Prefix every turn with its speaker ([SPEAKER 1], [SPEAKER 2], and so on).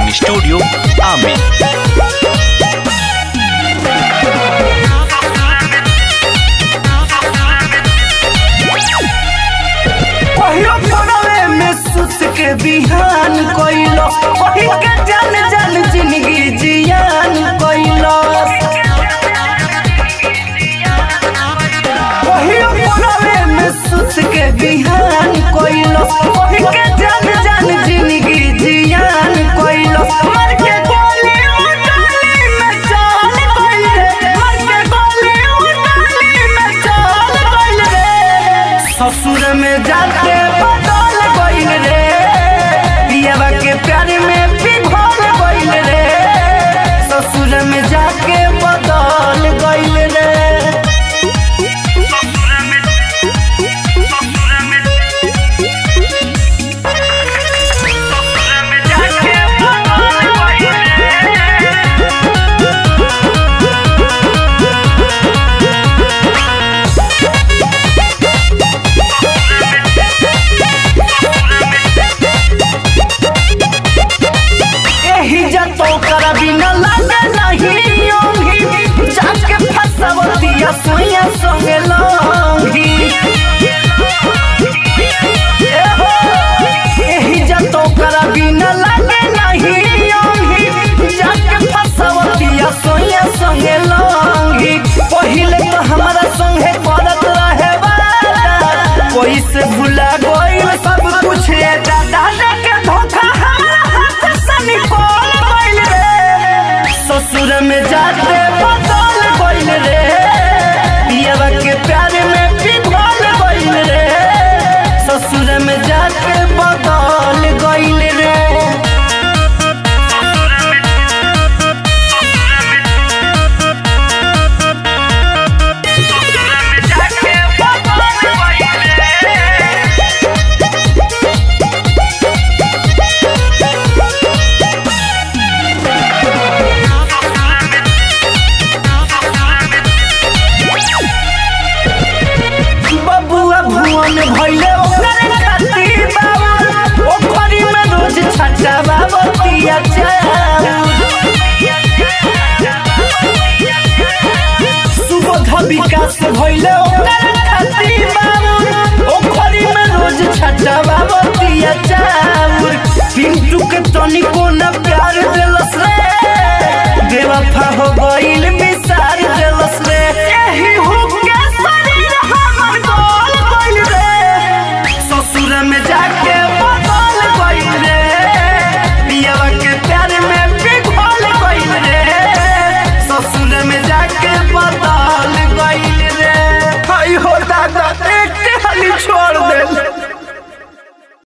[SPEAKER 1] recording studio Aamir
[SPEAKER 2] पहिलो पड़वे में सुत के बिहान कइलो वही के जान जान जिंदगी जियान कइलो पहिलो पड़वे में सुत के बिहान कइलो वही के जान जान जिंदगी जियान कइलो मर के गोली उठाली में चाल गइल रे मर के गोली उठाली में चाल गइल रे ससुर में जाके बदल गइल रे पियावा के प्यार में पिघल गइल रे ससुर में जाके बदल गइल रे जाके बदल गइल रे एही जतो कर बिना लागे नहीं ओंगी जाके फसवतिया सोया संगे लौंगी एहो, एही जतो कर बिना लागे नहीं ओंगी जाके फसवतिया सोया संगे लौंगी पहिले तो हमरा संगे करत रहे वाला कोई से भुला गइल सब कुछ ए दादा के धोखा हमरा हाथ से निकल गइल रे ससुर में जाते